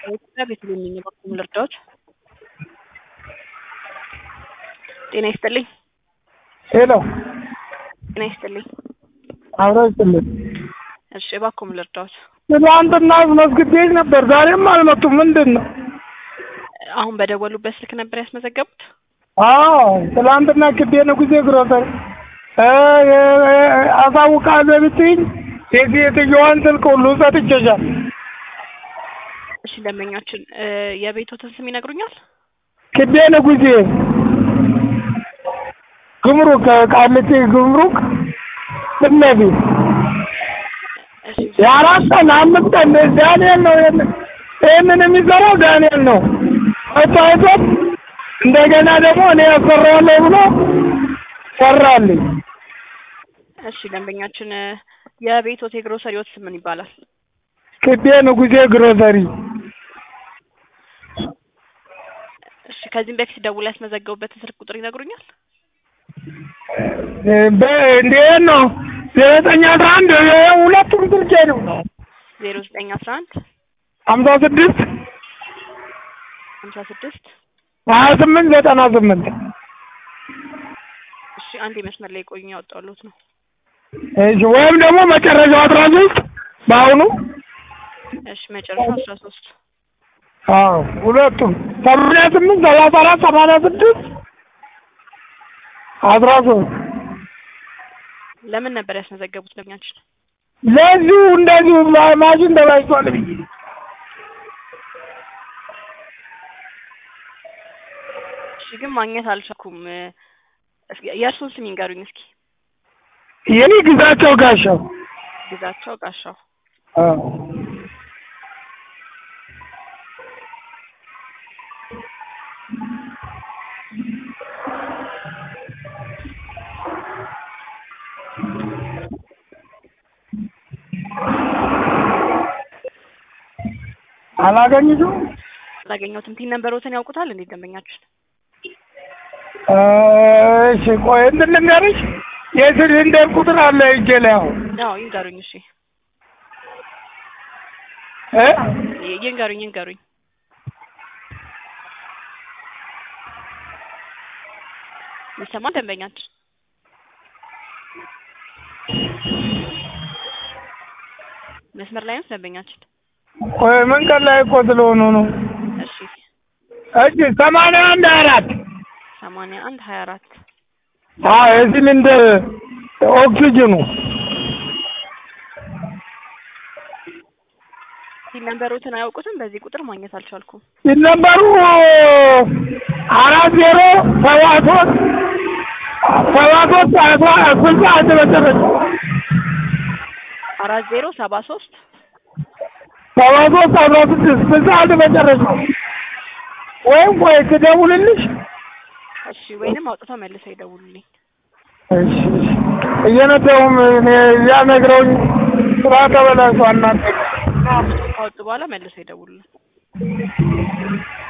በኢትዮጵያ ቤተልሔም ነኝ። የበኩል ልርዳዎች ጤና ይስጥልኝ። ሄሎ ጤና ይስጥልኝ። አብረው ይስጥልኝ። እሺ እባክዎ ልርዳዎች? ትናንትና አስመዝግቤሽ ነበር፣ ዛሬም አልመጡም። ምንድን ነው? አሁን በደወሉበት ስልክ ነበር ያስመዘገቡት? አዎ ትናንትና ክቤ ንጉሴ ግሮሰሪ አሳውቃለሁ ብትይኝ የሴትዮዋን ስልክ ሁሉ ሰጥቼሻል። እሺ ደንበኛችን የቤቶትን ስም ይነግሩኛል? ክቤ ንጉሴ ግምሩክ ቃሊቲ ግምሩክ ፊት ለፊት እሺ የአራት ቀን አምስት ቀን ዳንኤል ነው ይህንን የሚሰራው ዳንኤል ነው። መታወቶት እንደገና ደግሞ እኔ ያሰራዋለሁ ብሎ ሰራልኝ። እሺ ደንበኛችን የቤቶት የግሮሰሪዎት ስም ምን ይባላል? ክቤ ንጉሴ ግሮሰሪ እሺ ከዚህም በፊት ደውለው ያስመዘገቡበትን ስልክ ቁጥር ይነግሩኛል? እንዴት ነው ዘጠኝ አስራ አንድ ሁለቱም ስልኬ ነው ዜሮ ዘጠኝ አስራ አንድ ሀምሳ ስድስት ሀምሳ ስድስት ሀያ ስምንት ዘጠና ስምንት እሺ አንድ መስመር ላይ ቆዩ ያወጣሉት ነው። እሺ ወይም ደግሞ መጨረሻው አስራ ሶስት በአሁኑ እሺ መጨረሻው አስራ ሶስት አዎ ሁለቱም ሰማንያ ስምንት ሰላሳ አራት ሰማንያ ስድስት አስራ ሶስት ለምን ነበር ያስመዘገቡት ደንበኛችን? ለዚሁ እንደዚሁ ማ- ማሽን ተበላሽቷል ብዬ እሺ ግን ማግኘት አልቻልኩም። እስኪ የእርሱን ስም ይንገሩኝ እስኪ። የኔ ግዛቸው ጋሻው ግዛቸው ጋሻው። አዎ አላገኝሽም? አላገኘሁትም። ቲን ነንበሮትን ያውቁታል እንዴ ደንበኛችን? እሺ ቆይ እንትን ልንገርሽ የሲሊንደር ቁጥር አለ እጄ ላይ አሁን አዎ ይንገሩኝ። እሺ እ ይ- ይንገሩኝ ይንገሩኝ። ይሰማል ደንበኛችን? መስመር ላይ ነው ደንበኛችን? ቆይ መንገድ ላይ እኮ ስለሆኑ ነው። እሺ እሺ ሰማንያ አንድ አራት ሰማንያ አንድ ሀያ አራት አዎ የሲሊንደር ኦክሲጅኑ ቲን ነንበሮትን አያውቁትም? በዚህ ቁጥር ማግኘት አልቻልኩም። ሲነበሩ አራት ዜሮ ሰባ ሶስት ሰባ ሶስት አስራ ስልሳ አንድ መጨረሻ አራት ዜሮ ሰባ ሶስት ሰባ ሶስት አስራ ስድስት ስልሳ አንድ መጨረሻ ወይም ቆይ ትደውልልሽ እሺ ወይንም አውጥተው መልሰው ይደውሉልኝ። እሺ እሺ እየነዳሁም እኔ እዚያ ነግረውኝ ስራ ተበላሽቷል እናንተ ካወጡ በኋላ መልሰው ይደውሉልኝ።